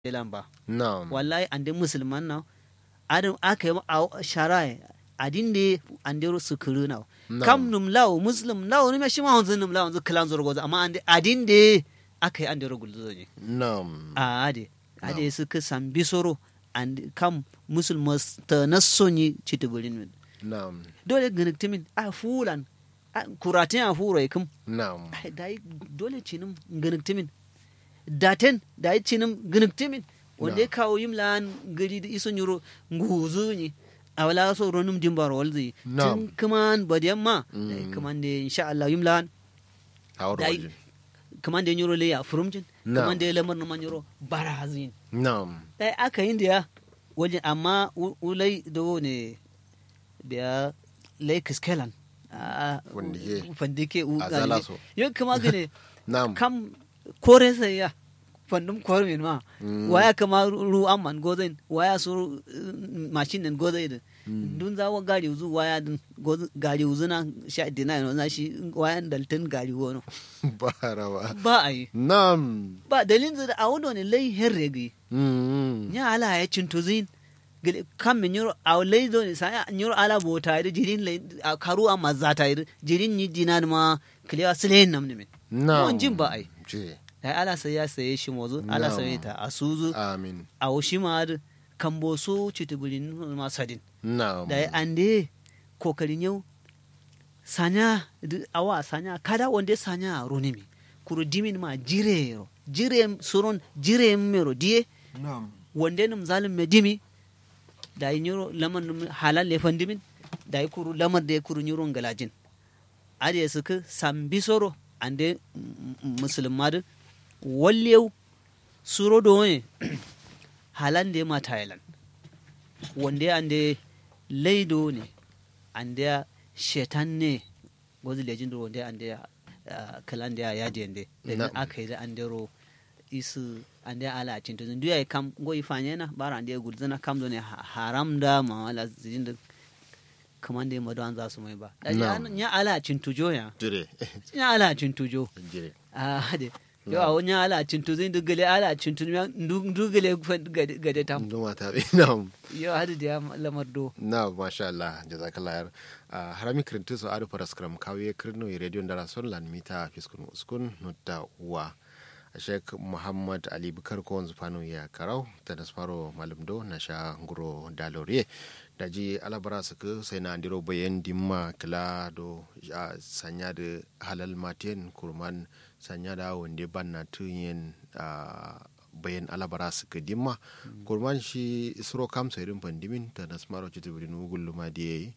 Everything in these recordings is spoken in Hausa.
lamba na'am wallahi ande musulman na adam aka yi a sharai adin de ande su kuru na Na'am. kam num law muslim law ni shi ma hunzun num law hunzun kalan zoro goza amma ande adin de aka yi ande ro gulzo ne na'am a ade ade su ka sambi soro ande kam musulmas ta nasoni citiburin min na'am dole ganaktimin a fulan a kuratin a furo ikum na'am ai dai dole cinim ganaktimin daten dai cinim ganaktimin wanda ya kawo yim lan gari da iso nyuro nguzu ni a wala so ronum dimbar walzi Na'am. tun kaman badiyan ma Mm. dai kaman da insha Allah yim lan hawar dai waje kaman da nyuro le ya furumjin Na'am. kaman da lamar na nyuro barazin na'am dai aka yin da ya waje amma u- ulai do ne biya lai kiskelan a Wandike. fandike u A zala so. yau kama gane na'am kam kore sai ya fandum kore min ma Mm. waya kama ru amman gozain waya su uh, machine nan gozai din dun zawo gari uzu waya din goz- gari uzu na sha dina no na shi waya daltin gari wono ba rawa ba ai na'am ba dalin da a wodo ne lai herregi Mm. nya ala ya cintuzin gele kam min yoro aw ley do ni saya yoro ala bota ide jirin ley a karu a mazata ide jirin ni dinan ma kliya silen nam ne min na'am Yawan jin ba ai. je dai ala sai ya saye shi mozu ala Na'am. saye ta asuzu amin a shi ma ad kambo so cituburin ma sadin na'am dai ande kokarin yau sanya du- awa sanya kada wande sanya ronimi kuru dimin ma jire jire suron jire mero die na'am wande num zalim me dimi da yi nyuro lamar num halal le fandimin da yi kuru lamar da ya kuru nyuro galajin ade suka sambi soro ande musulmadu wallew suro do ne halal de ma thailand wande ande leido ne ande shetan ne gozi lejin do wande ande kalan da ya jende da Na'am. aka yi da ande ro isu ande ala cinto zin duya kam go ifanye na bara ande gulzana kam do ne ha- haram da ma wala zin da kaman da ma don za su mai ba da Na'am. ya ala cinto jo ya jire ya ala cinto jo jire ah de yo a wani ala cinto zin dugale ala cinto ya dugale gade gade tam nduma ta bi na'am yo hadu da ya lamar do na masha Allah jazakallah yar Ah, harami kirintu so adu paras kram kawe kirno i radio ndara son lan mita fiskun uskun nutta uwa Sheikh Muhammad Ali Bukar ko wanzu fano ya karau ta da faro malum do na sha nguro daloriye da ji alabara su ku sai na andiro bayan dimma kila do ah, sanya da halal matin kurman sanya da wanda ban na tunyen ah, bayan alabara su ka dimma kurman shi isro kam sai rin pandimin ta da smaro citu bidin ugul luma da yayi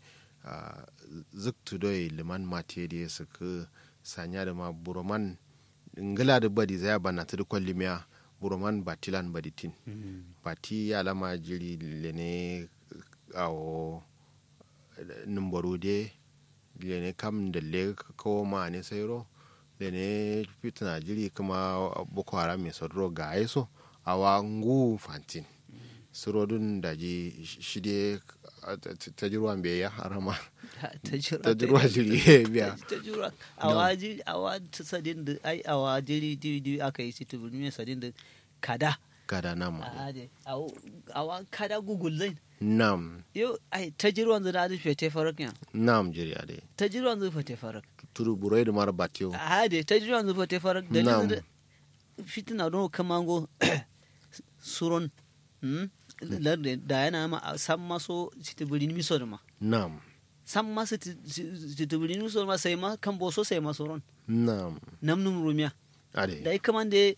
zuk tudoi liman mate da ya suka sanya da ma buroman ngila da badi zaya bana ta da kwallimiya buroman batilan baditin bati alama jiri lene awo numbaro de lene kam da le kawo ma ne sairo lene fitina jiri kuma boko haram mai sodro ga aiso awa ngu fantin surodun da ji shide ta jirwan bai ya harama ta jira ta jirwa jiri biya ta jura awa jiri awa ta sadin da ai awa jiri jiri jiri aka yi situ bulmi sadin da kada kada nama a de awo- awa kada gugul zai nam yo ai ta jirwan zai da fete farak ya nam jiri ade ta jirwan zai fete farak turu burai da mara batiyo a de ta jirwan zai fete farak da Na'am. da fitina don kamango suron hmm? larde da yana ma a san maso situ bulmi miso da ma nam san ma situ bulmi miso da ma sai ma kan boso sai ma suron nam namnum rumiya ade da ya kamande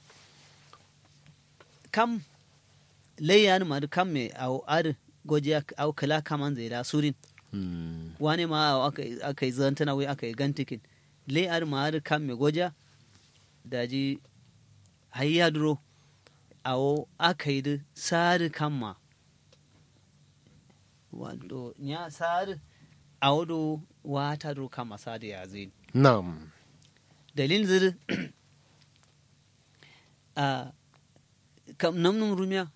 kam layyan ma da kam me au ar goje au kala kaman zai da surin Hmm. wane ma au aka aka yi zantana wai aka yi gantikin layyan ma ar kam me goja da ji hayya duro au aka yi da sari kamma wato nya sari au do wata duro kama sari ya zai nam dalilin ziri a kam namnum rumiya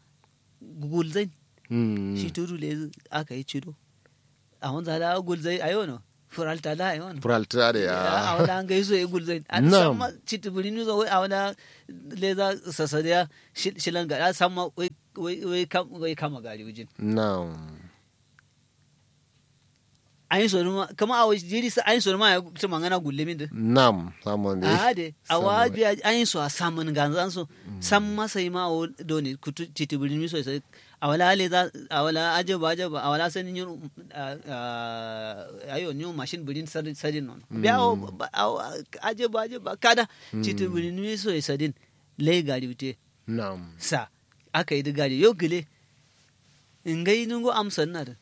gulzai Hmm. shi turu le aka yi cido a wanzu hada gulzai a yau no furalta da yawan furalta da ya a wala an gaiso ya gulzai an Na'am. sama citibiri nuzo wai a wala leza sasariya shilan gada sama wai wai wai kam- wai kama gari wujin na'am an yi sonu ma kama a wasu jiri sa an yi sonu ma ya ci mangana gulle min da na'am samun da a de a wabi an yi so a samun ganzan so san masa yi ma o doni kutu citibiri mi so sai a wala leza a wala ajaba ajaba a wala sanin yin ayo nyo machine birin sadin sadin non biya o ajaba ajaba kada citibiri mi so sadin lai gari wute na'am sa aka yi digari yau gile in gai nungo amsan na da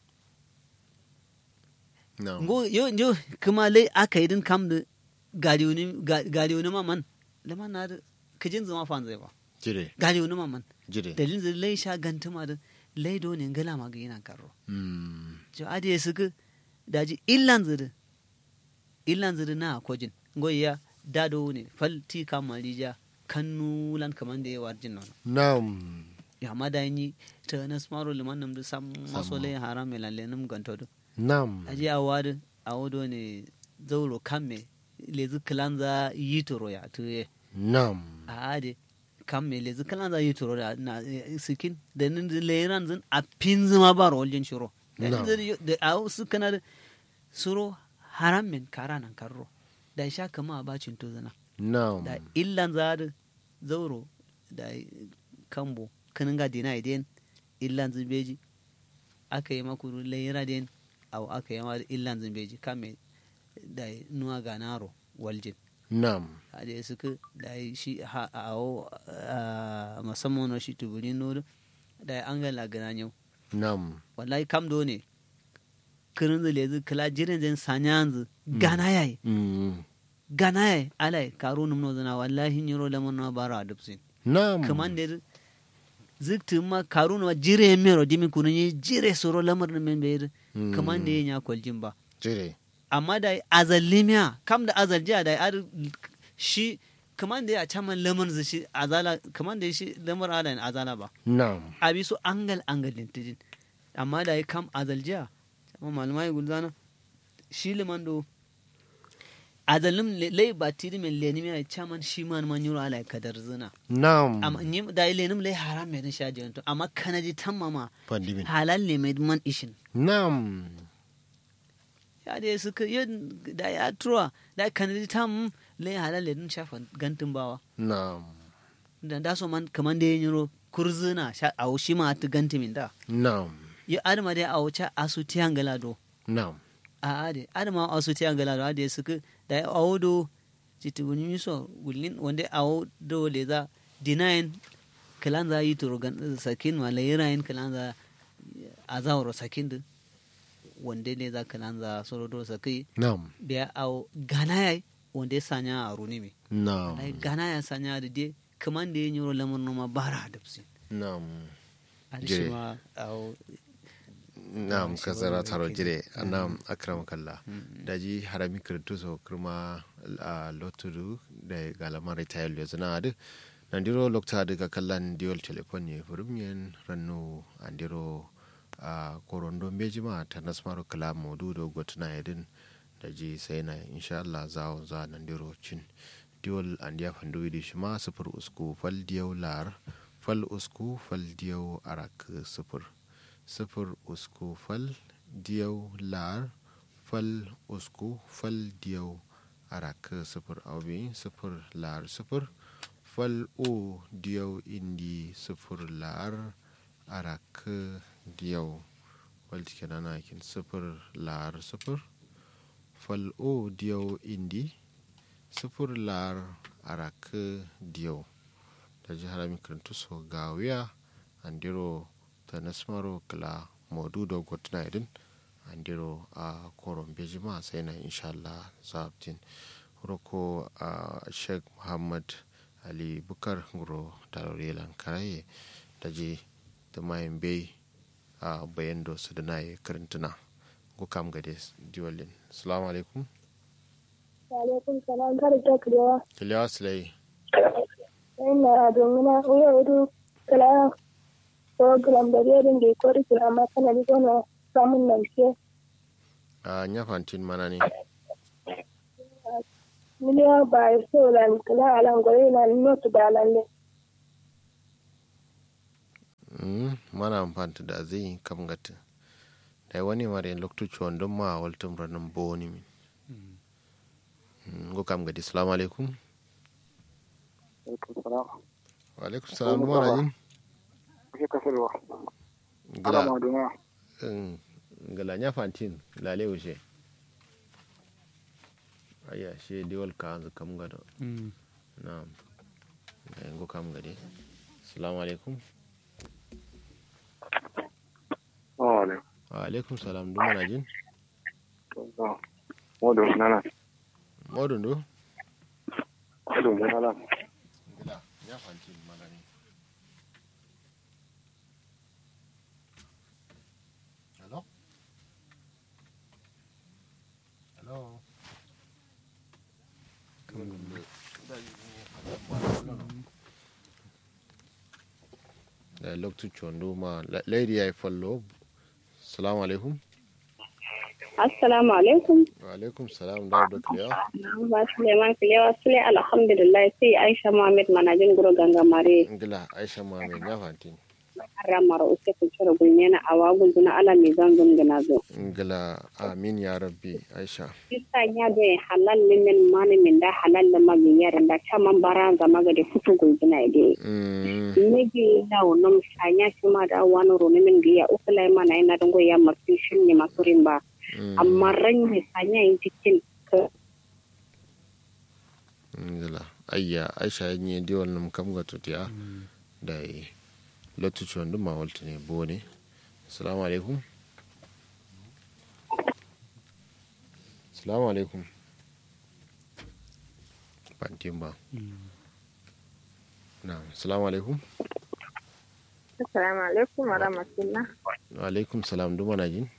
na'am ngo yo yo kuma lai aka yi din kam da gari wani gari wani maman lama na da kajin zama fan zai ba jire gari wani maman jire dalilin zai lai sha gantuma da lai do ne ngala ma ga yana karo Mm. jo ade ya suka daji illan zuri illan zuri na kojin ngo ya dado ne falti kama rija kannu lan kaman da ya warjin nan na'am ya ma da yi ta na smaro liman nam da sam maso lai haram me lalle nam ganto do na'am aje a wadu a wado ne zauro kamme lezi kilanza yitoro ya tuye na'am a ade kamme lezi kilanza yitoro da na eh, sikin da nin leiran zin a pinzima ba roljin shiro da Na'am. nin zin- da a su kana da suro haram men kara nan karro da sha kama a bacin to zana na'am da illan za da zauro da kambo kanin ga dina iden illan zimbeji aka yi makuru layira den au aka yi ma illan zimbeji kame da nuwa ga naro waljin na'am a da suka da shi ha a awo musamman na shi tuburin nodo da an ga lagana yau na'am wallahi kam do ne kirin zile zu kala jirin zan sanya yanzu gana yayi Mm. gana yayi alai karo numno zana wallahi nyiro lamon na bara adupsin na'am kamandir zikti ma karuna ma jire mero dimi kunu ni jire soro lamar na men bayir Mm. kaman da nya kwaljin ba jire amma da azalimiya kam da azaljiya da ar shi kaman da ya caman lamar zai shi azala kaman da shi lamar ala azala ba na'am abi su angal angal din tijin amma da ya kam azaljiya amma malumai gulzana shi liman do azalim lai ba tiri men lenim ya caman shi man man yuro ala kadar zina na'am amma ni da ilenim lai haram mai sha jiyanto amma kana ji tammama pandimin halal ne mai man ishin na'am ya da suka yin da ya tuwa da kana ji tam lai halal ne shafa gantin bawa na'am da da so man kaman da yin yiro kurzuna sha a shi ma ta ganti min da na'am ya adama da a wuce asu tiyan galado na'am a ade adama asu tiyan galado ade suka da ya awodo jitubuni miso gullin wanda awodo le za dinayin kalan za yi turo gan sakin ma layirayin kalan za a zawaro sakin din wanda ne za kalan za soro do sakai na'am biya awo gana yayi wanda ya sanya a runi me na'am ai gana ya sanya da de kaman da ya nyoro lamar noma bara da fusi na'am a Jire. shi ma awo na'am shi kasara wani taro yake. jire na'am akram kalla daji harami kirtu so kirma a lotudu da galama retail yo zana adu nandiro lokta daga kallan diol telefon ne furumyen rannu andiro a korondo mejima ta nasmaro kala modu do gotna yedin daji sai na insha Allah za za nandiro cin diol andiya fandu widi shima sufur usku fal diyaw lar fal usku fal diyaw arak sufur sifir usku fal diyau lar fal usku fal diyau arak sifir aubi sifir lar sifir fal o diyau indi sifir lar arak diyau wal kenan kin sifir lar sifir fal o diyau indi sifir lar arak diyau da jihar mikarantu so gawiya andiro ta nasmaro kala modudo gotna idin andiro a koron bejima sai na inshallah zabtin roko a sheikh muhammad ali bukar guro tarorelan karaye da je da mayan bai a bayan da su da na yi karantuna ko kam gade diwalin salamu alaikum alaikum salam kada ta kurewa kiliyawa silai ina domin na uya wudu kala program da zai dinga yi kori kira amma kana bi gona samun lafiya a nya fantin mana ne miliyan ba ya so lan kala alan gore na notu da lan ne Mm, mana amfanta da zai kam gata da wani mara yin lokacin wandon ma a waltun ranar boni min Mm, go kam gadi salamu alaikum wa alaikum salam duma na jin Kuke kasarwa. gila Ana maduna. mm, gila nya fantin lale wuce ayya she diwal ka hanzu kam gado na go kam gadi salamu alaikum Wale. wa alaikum salam duma na jin Modo nana. modun do Modo nana. gila nya fantin mana ne hello hello da lokacin condo ma lady ya yi fallo salamu alaikum Assalamu alaikum. wa alaikum salam da da kiliya Ba Suleiman Kilewa Sule alhamdulillah sai Aisha Muhammad manajin guro ganga mare ngila aisha muhammed ya fantin ramar uke kucura gulmena a wagun zuna ala mai zanzun gina zo. ngila amin ya rabbi aisha Sista ya da halal min mani min da halal da magi yaran da caman bara zama ga da futu gulgina ide. Mm, Nigi na wonom sanya shi ma da wani roni min biya uku lai mana yana dango ya mafi shi ne masu rimba. mm, Amma ran ne sanya yin cikin ka ngila ayya aisha yin yi diwal nam kam ga tutiya da yi lotu condo ma walta ne bone salamu alaikum salamu alaikum fantin ba na salamu alaikum Assalamu alaikum wa rahmatullah. wa alaikum salam duma na jin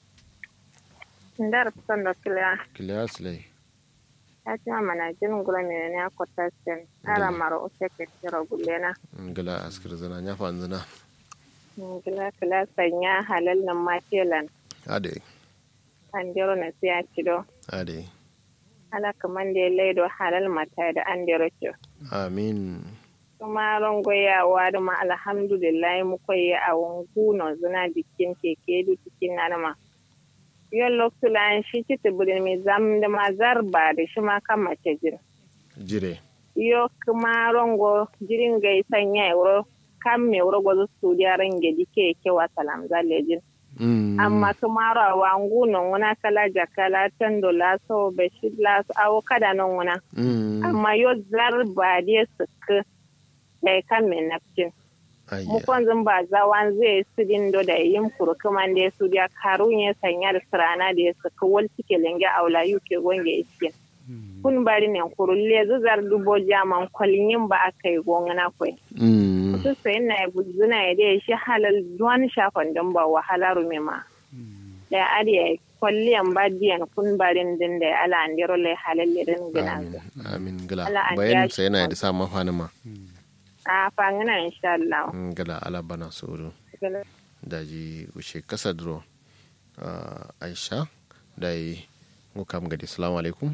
Ndar son da kila kiliya silai ya ci ma na jin gula mai ne ko tasten. Ara mara o se ke tira gulena. ngila askir zana nya fan zana Gila kila sanya halal nan ma telan. ade An jero na siya cido. ade Ala kaman da laido halal mata da an jero ce. amin Kuma rangoyawa da ma alhamdulillah mu koyi a wangu no zuna jikin keke du cikin nanama. Yon lokacin shi ci tibirin mai zam da ma zarba da shi ma kan mace jin. jire yo kuma rongo jirin gai sanya euro kam me wuro gozo studia range dike ke wa salam zalejin Mm, amma kuma ra wangu non wana kala jakala tando la so be shidla so awo kada non wana mm, amma yo zar ba de suk dai kan me nafcin mu ayya konzin ba zawan zai sidin do da yin kuru kuma da su dia karun ya sanya da sirana da ya saka wal cike lenge aula yuke gonge iskin kun bari ne kurulle zuzar dubo jaman kwalin ba aka yi gongana kwai Mm, su sai na buzuna ya dai shi halal duwan shafan don ba wahala rume ma da ariya kwalliyan badiyan kun barin din da ala andiro lai halal din gina amin amin gila Allah an bayan ja sai yana shi da sa mafani ma a fangina insha Allah Mm, gila ala bana soro daji ushe kasa duro Ah, aisha da yi ngukam gadi salamu alaikum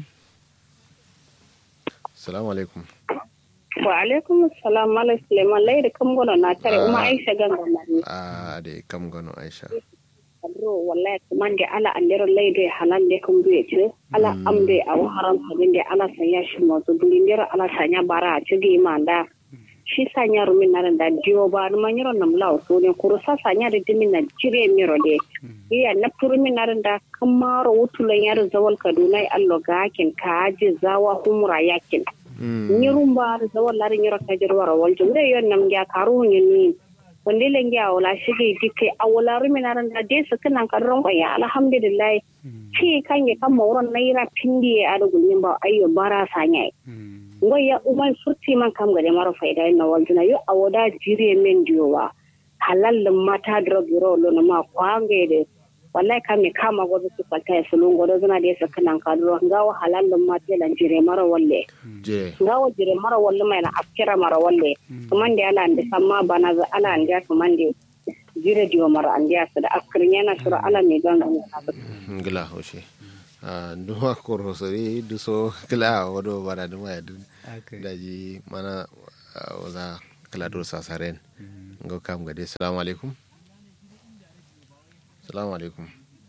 salamu alaikum wa alaikum salam mala Suleiman lai da kan gona na tare kuma Ah. Aisha ganga mare. a da kam gano aisha Kadro wallahi kuma da ala andiro lai da halal da kan duye ce ala amde a haram sabin da ala sanya shi mazu dulin dira ala sanya bara a cigi manda. shi sanya rumin na da diyo ba ma nyiro nam law so ne kuru sa sanya da dimin na jire miro de iya na turumin na da kamaro wutulan yar zawal kaduna allo gakin kaji zawa humra yakin Mm, nyirun ba da zawal larin nyiro kajir wara waljo da yon nam ya karu ni wanda len ya wala shige dike awala rumin na da de su kanan karron ya alhamdulillah ci kan ya kan mawron naira pindi a da gulmin ba ayyo bara sanya ngoya umai furti man kam gade maro faida na waljuna yo awoda jire men diyowa halal mata drug ro lo na ma kwange de wallahi kam me kama godo su kwalta ya sulun godo zuna de sakanan kadro ngawa halal mata lan jire maro walle je ngawa jire maro walle mai na afkira maro walle kuma de ala ande samma bana za ala ande kuma de jire diwa mara an dia sada askirin yana shura ala ne don nan ngila hoshe a nduma koro sori duso kila wodo bara duma ya dun daji mana ah, waza kala do sasaren ngo kam gade assalamu alaikum assalamu alaikum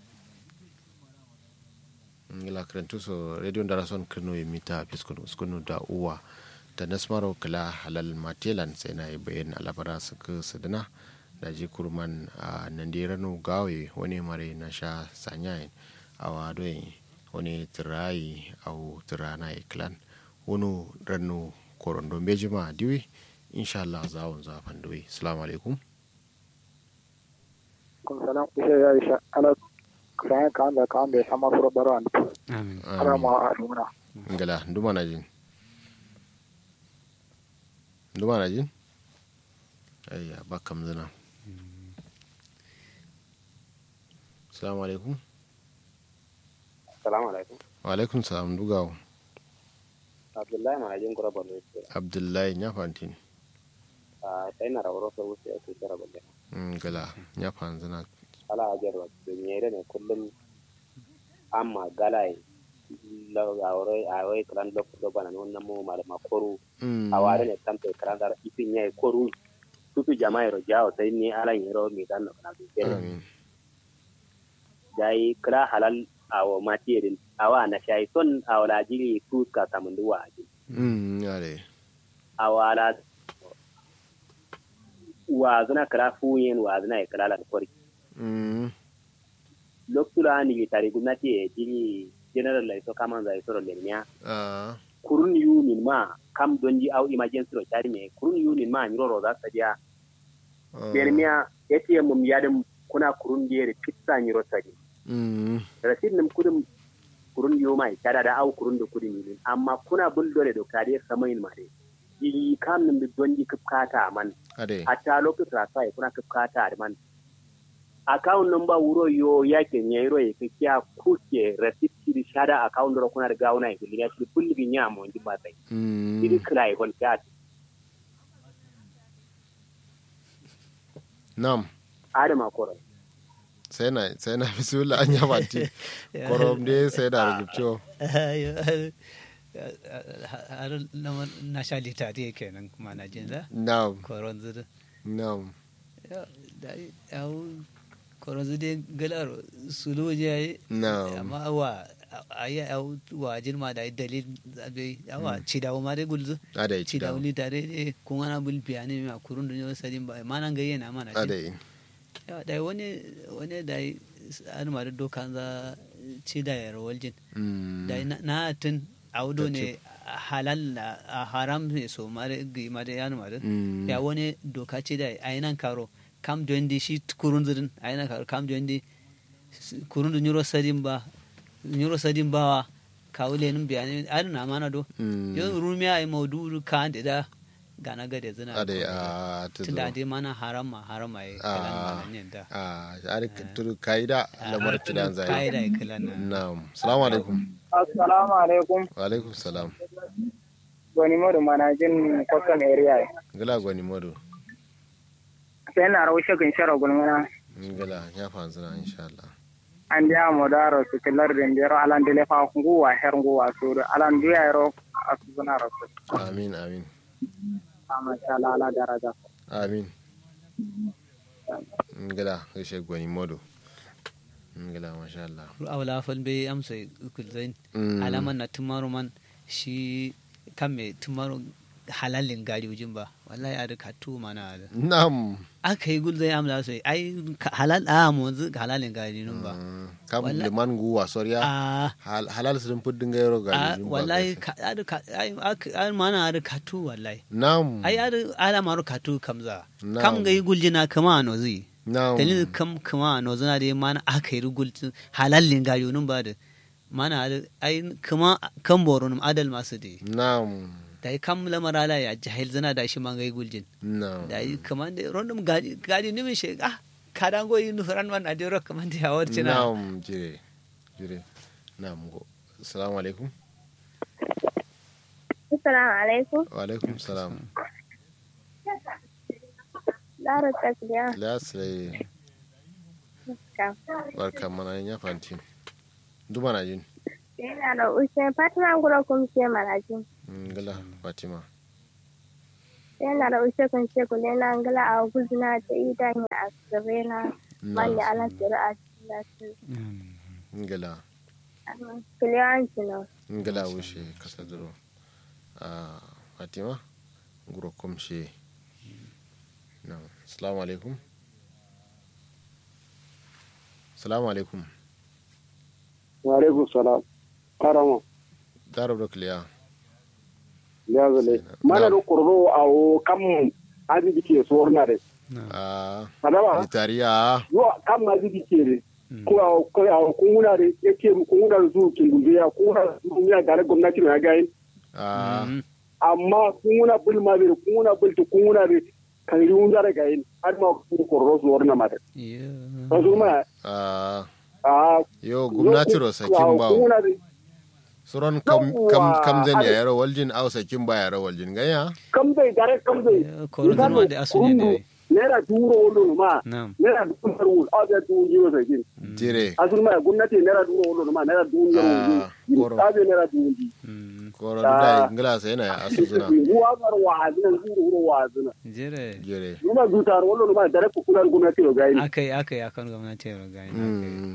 ngila krentu so radio darason kreno yimita piskunu skunu da uwa da nasmaro kala halal matelan sai na yi bayan alabara suka sadana da ji kurman a nandiranu gawe wani mare na sha sanyayin a wadoyin wani tirayi au tirana iklan wani ranu korondo bejima diwi insha Allah za wun zafan diwi assalamu alaikum kun salam ise ya isha ala kuran kan da kan da sama furo baro an amin ara ma aruna ngala nduma na jin nduma na jin ayya bakam zina assalamu alaikum Assalamu alaikum. wa alaikum salam dugawo Abdullahi Manajin Kura Borno State. abdullahi nyafantin A sai na rawar wasu wuce ake kira balle. ngala nyafan zina Ala ajar wa dunyere ne kullum amma galai la awre awre kran lok do bana non namo mala makoru Mm. aware ne tampe kran dar ipin nyai koru tutu jama'i ro jawo sai ni ala yero mi dan no kana bi amin dai kra halal awo matirin awa na shay ton awla jiri tu ka tamundu wa ji Mm, yare awala wa zana kra fuyen wa zana kra la kori Mm, loktula ni tari gumnati e jiri general la so kama za so le nya ah, kurun yu min ma kam donji au emergency ro tari me kurun yu min ma nyoro ro za sadia ah, dermiya ATM mum yadum kuna kurun diere pizza nyiro sadi mm, rasid nim kudum kurun yu mai tada da au kurun da kudin yin amma kuna bul dole do kare samayin ma de yi kam nim donji kipkata man ade hatta lokacin rasa ya kuna kipkata man account number wuro yo yake nyairo ye kiya kuke receipt kiri shada account ro kuna daga una ke liya shi kulli bi nya mo ndi batai Mm, kiri krai kon kat nam adama koro sai na sai na bismillah an yafanti korom dai sai da rubutio har na sha litari kenan kuma na jin da nam koron zudu nam da yau koron zudu galar sulu je nam amma wa ayi yau wa jin ma da dalil zabe yawa ci da ma dai gulzu ade ci da wuli tare ne kun ana bul biyani ma kurun dunyo sadin ba ma nan gayye na mana jin ade yawa da wani wani da an ma da dokan za ci da yar waljin Mm, da na- na tun audo ne halal na a haram ne so mare gi mare yan mare mm, ya wani doka ce da ayinan karo kam dondi shi kurun zirin ayinan karo kam dondi kurun da nyuro sadin ba nyuro sadin ba wa kawule nin bayani an na mana do mm, yo rumiya ai maudu ka da da gana gade zina ade a tuzo tunda dai mana haram ma haram ai kalan Ah, mana ne da a ari turu kaida lamar kidan zai kai da kalan nan nam assalamu alaikum assalamu alaikum wa alaikum salam wani modu manajin custom area gila gwani modu sai na rawo shagin shara gulmana gila ya fanzuna insha Allah an dia modaro su kilar den dero alan dele fa nguwa her nguwa su alan duya ro asuna rasu amin amin amma sha Allah ala daraja amin ngila gaishe gwani modu ngila masha Allah awla fal be amsa kulzain Mm. alaman na tumaru man shi kan me tumaru halalin gari ujin ba wallahi a duka tu mana da nam aka yi gulzai amla so ai ka- halal a mu yanzu halalin gari nun ba kam Wala- liman guwa soriya a Hal- halal sun fuddin gairo ga a lijin ba wallahi gaishe. ka- a duka ai aka- ai mana a duka tu wallahi nam ai a du- ala maru ka tu kamza Na'am. kam ga yi guljina kama a nozi nam dalilin kam kama a nozi na da mana aka yi gulzin halalin gari nun ba da mana a du- ai kama kan boronum adal masu da nam da yi kam lamara la ya jahil zana da shi man gai guljin nam da yi kaman da rondum gadi gadi nimin shi ah kadan go yi nufaran man a dero kaman da ya warci na nam jire jire nam go assalamu alaikum Assalamu alaikum. wa alaikum salam Lara Tasliya. lasle Ka. barka mana ya fanti duma na jin Yana da ushe Fatima gura kun ce marajin. ngala fatima Yana da ushe kun ce kule na ngala a guzna ta idan ya asire na mali ala sira a cikin ngala Kule an cino. ngala wushe kasa duro a fatima nguro komshe na assalamu alaikum assalamu alaikum wa alaikum salam karamo daro do kliya ya zale mana do kurdo awo kam azidi ke sorna de a adama itariya yo kam azidi ke de ko awo ko awo kunguna de yake kunguna zu kingubiya kunguna zu ya gare gwamnati na gayin a amma kunguna bul ma de kunguna bul to kunguna de kan riun zare gayin har ma ku kurdo sorna ma de to ma a a yo gwamnati ro sakin bawo kunguna de suron kam kam Yawwa, kam zan ya ai- yaro waljin au sakin ba yaro waljin ganya kam dai gare kam dai korodon ma da asu ne dai naira duro wolo ma na'am naira duro wolo a da duro jiro sakin jire asun ma gwamnati naira duro wolo ma naira duro Ah, jiro koro. ta be naira duro ji Mm, koro da ngala sai na ya asu suna ruwa gar wa azina duro wuro wa azina jere jire numa zutar wolo ma dare ku kular gwamnati ro gaini akai akai akan gwamnati ya gani Mm.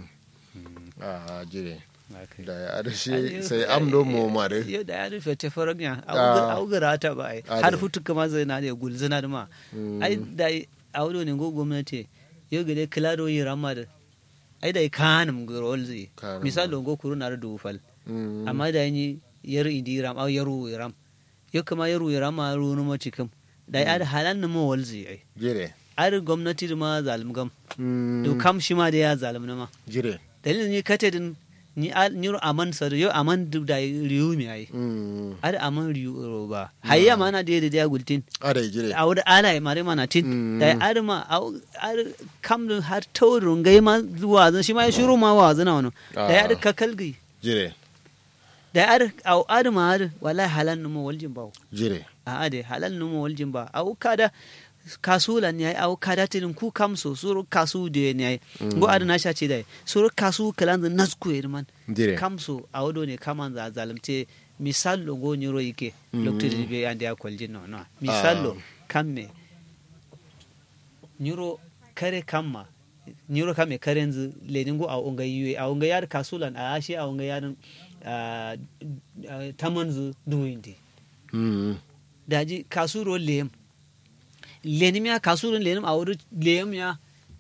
a jire akai da ya adashi sai am do mo mare yau da ya rufe ta faragya Ah. augara ta ba ai Ade. har futu kama zai na da gulzina da ma Mm. ai da audo ne go gwamnati yau gade kilado yi rama da ai da kanum gurol zai Kanum. misali go kuru na da dufal Mm. amma da yi yar indi ram au yaru ram yau kama yaru ram ma ru no cikin da ya da halan na mo wal zai ai jire ar gwamnati da ma zalim gam Mm. to kam shi ma da ya zalim na ma jire dalilin ni kate din ni al ni ro aman sa yo aman du da riyu mi ai Mm. ar aman riyu ro ba hayya ma na da da ya gultin ada jire a wada ala ya mare mana tin Mm. da ar ma au- ar kam dun har tawrun gai ma zuwa zan shi ma ya shiru ma wa zana wano da ya ar Ah. kakalgi jire da ar au ar ma ar wallahi halan numo waljin ba jire a ade halal numo waljin ba au kada kasula ne ai au kada tin ku kam so suru kasu de ne ai go ar na sha ce dai suru kasu kalan da nasku man jire kamso a wado ne kaman za zalimte misallo go nyiro yike lokti be ande a koljin no no misallo kamme nyiro kare kamma nyiro kame karenzu lenin go a onga yiwe a onga yar kasulan a ashe a onga yarin tamanzu duwindi Mm. daji kasuro lem lenim ya kasuro lenim a wuri lem ya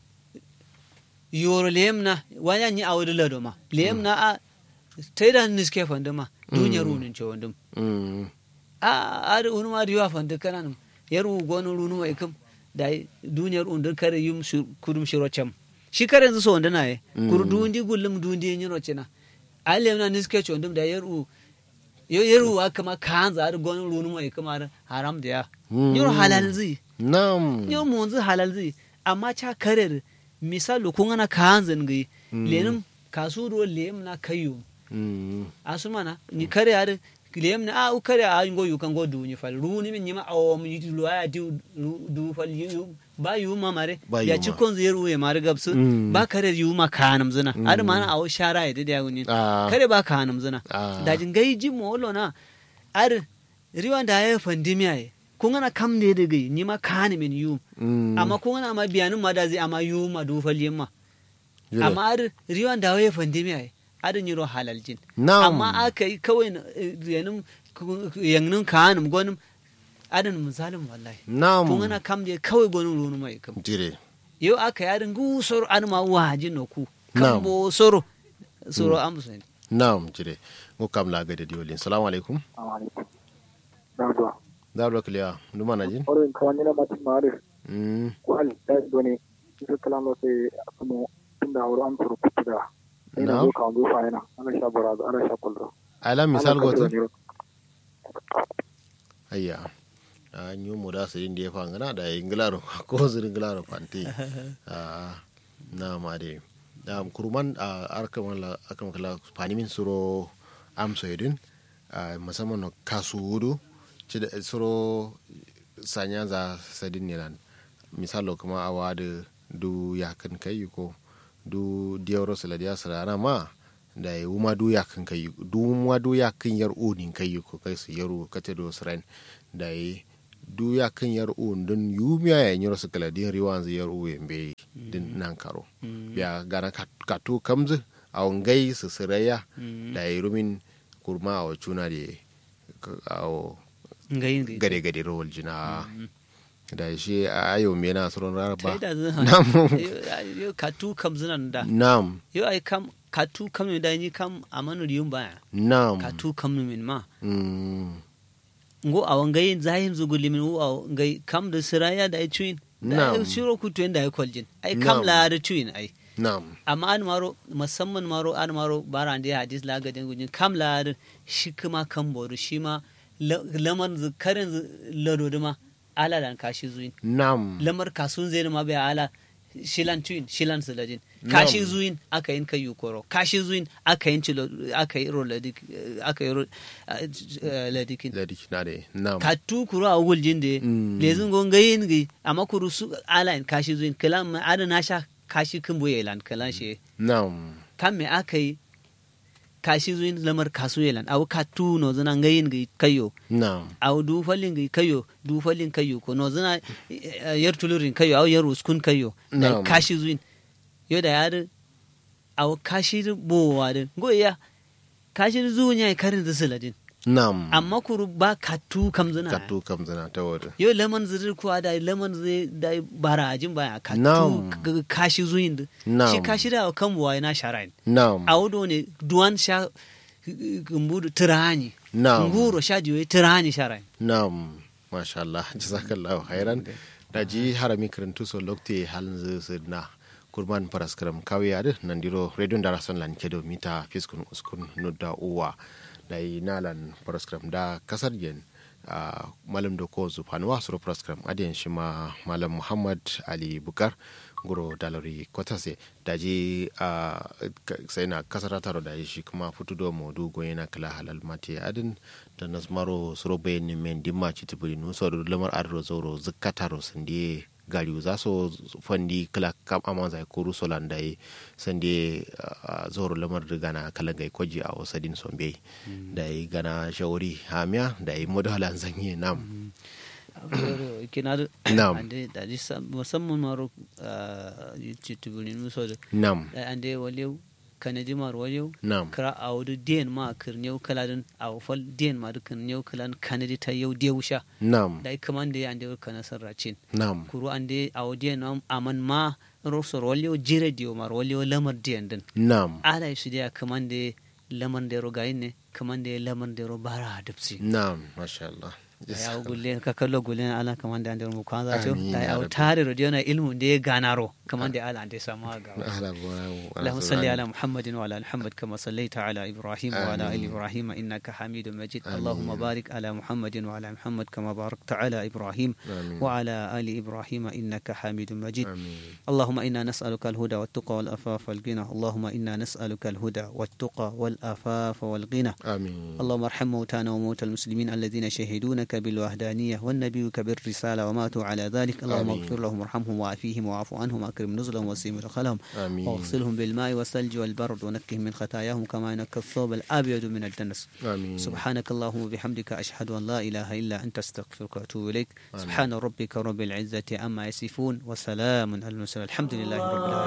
yoro lem na wanya ni a wuri lado ma lem na a taida niske fanda ma dunya runin ce wandum Mm. a ar unu ma riwa fanda kanan yaru gonu runu mai kam da duniyar undun kare yum su- kudum shiro cham shi kare yanzu so wanda na ye kur dundi gullum dundi yin roce na alem na niske ce wandum da yaru yo yaru wa kama kanza ar gonu runu mai kama haram da ya Mm. yoro halal zai nam yau mu wanzu halal zai amma ca karer misali kun ana kanzan gai lenin kasu ruwan lem na kayo Mm. asu mana ni kare ar lem na a u kare a ngo yu kan go du ni fal ru ni min nyima awo mi lu ya du du fal yu ba yu ma mare Ba ya yu ci ma. kon zai ruwe mare gabsu Mm. ba kare yu ma kanam zina ar mana awo shara ya da ya ni Ah. kare ba kanam zina Ah. da jin gai ji mo lo na ar riwan da ya fandimiya ye kun ana kam ne da gai ni ma kani min yu Mm. amma kun ana ma biyanin ma da zai amma yu ma du fal yimma Jire. amma ar riwan da ya fandimiya ye ar ni ro halal jin nam amma aka yi kawai na- eh, yanin yannin kanin gwanin adin misalin wallahi nam kun ana kam je kawai gwanin runu mai kam jire yau aka yarin gusoro an ma waji no ku Na'am. kan bo soro soro an musu nam jire ngo kam la gade diolin salamu alaikum Dawa. daro kliya nduma na jin Orin kawani na mati mare Mm. kwal da doni su kalama sai kuma tunda wuri an turu kutuda. Ina Na'am. zo kan zo fa ina ana sha baraza ana sha kullu. ala misal Ana goto kallo ne. ayya a nyu mu da sirin da ya fangana da inglaro ko zirin inglaro fanti a na ma de da kurman a arkan wala akan kala fanimin suro amso yedin a musamman no kasu wudu ci da suro sanya za sadin nilan misalo kuma awa da du yakin kai ko du diyaro saladiya salana ma da ya wuma du yakin kai du wuma du yakin yar onin kai ko kai su yaro kate do sren da ya du yakin yar on don yumiya ya nyoro su kala din riwan zai yar o yembe din nan karo ya gana katu kamzu a ngai su siraya da ya rumin kurma a wacuna da a gade gade rawar jina da shi a ayo me na tsoron raraba nam yo katu kam zinan da nam yo ai kam katu kam ne da ni kam amanu riyun baya nam katu kam min ma Mm. ngo awan gai zahin zuguli min wo ngai kam da siraya da ai chuin da Nam. shiro ku tuen da ai kwaljin ai kam Nam. la da chuin ai nam amma an maro musamman maro an maro baran da hadis la gadin gujin kam la da shi kuma kan boru shi ma la- laman zu karin zu lado da ma ala dan kashi zuin nam lamar kasun zai ma bai ala shilan tuin shilan suladin kashi zuin aka yin kayu koro kashi zuin aka yin cilo aka yi ro ladik aka yi ro eh, ladikin ladi na da nam ka tu kuro a wugul jinde Mm. lezin gon gayin gi amma kuru su ala in kashi zuin kalan ma ada na sha kashi kin boye lan kalan shi nam kan me aka yi kashi zuin lamar kasu yelan awu ka tu no zana gayin gi kayo nam aw du falin gi kayo du falin kayo ko no zana eh, yar tulurin kayo aw yar uskun kayo da Na'am. kashi zuin yo da yar aw kashi bo wadin go ya kashi zuun ya karin zisiladin nam amma kuru ba katu kam zana katu kam zana ta wada yo lemon zirir kuwa da lemon zai da bara ajin baya katu Na'am. k- kashi zuin da Na'am. shi kashi da kan buwa na sharain nam a wudo ne duwan sha gumbudu tirani Na'am. nguro sha jiwe tirani sharain nam masha Allah jazakallahu khairan da ji harami karantu so lokte halin zai su na kurban paraskaram kawai yadu nan diro radio da rason lan kedo mita fiskun uskun nudda uwa da yi nalan paraskaram da kasar yen a malam da ko zufanuwa suro paraskaram adiyan shi ma malam muhammad ali bukar guro dalari kwatase da ji a sai na kasar taro da shi kuma fito da modu goyi na kala halal mate adin da nasmaro suro bayan men dimma ci tibiri nu so lamar adro zoro zakataro sande gariu za so fandi kala kam amma zai kuru solan da sande ah, zoro lamar da gana kala gai kwaji a wasadin sombe da yi gana shawari hamiya da yi modalan zanye nam kina da Na'am. ande da ji sam- musamman maro citibulin muso da nam da ande walew kanadi mar walew nam kra awdu den ma kirnew kaladin aw fal den ma kirnew kalan kanadi ta yau dewsha nam da kamande ande kana sarracin nam kuru ande aw den am aman ma rosor walew jire diyo mar walew lamar den din nam ala su dia kamande lamar dero gayin ne kamande lamar dero bara dubsi nam masha Allah ya gulle ka kallo gulle ala kamande ande mu kwanza to Amin, da ya ya Rabbi. tare radio na ilmu de ganaro kamande ala ande sama ga أهلا بنا اللهم صل على محمد وعلى ال محمد كما صليت على ابراهيم وعلى ال ابراهيم انك حميد مجيد آمين. اللهم بارك على محمد وعلى محمد كما باركت على ابراهيم آمين. وعلى ال ابراهيم انك حميد مجيد آمين اللهم انا نسالك الهدى والتقى والافاف والغنى اللهم انا نسالك الهدى والتقى والافاف والغنى آمين اللهم ارحم موتانا وموتى المسلمين الذين شهدونك بالوحدانية والنبيك بالرسالة وماتوا على ذلك اللهم آمين. اغفر لهم وارحمهم وعافيهم واعف عنهم واكرم نزلهم وسيم مدخلهم آمين واغسلهم بالماء والثلج والبرد ونقهم من خطاياهم كما ينقى الثوب الابيض من الدنس آمين سبحانك اللهم وبحمدك اشهد ان لا اله الا انت استغفرك واتوب اليك سبحان ربك رب العزه عما يصفون وسلام على المرسلين الحمد لله رب العالمين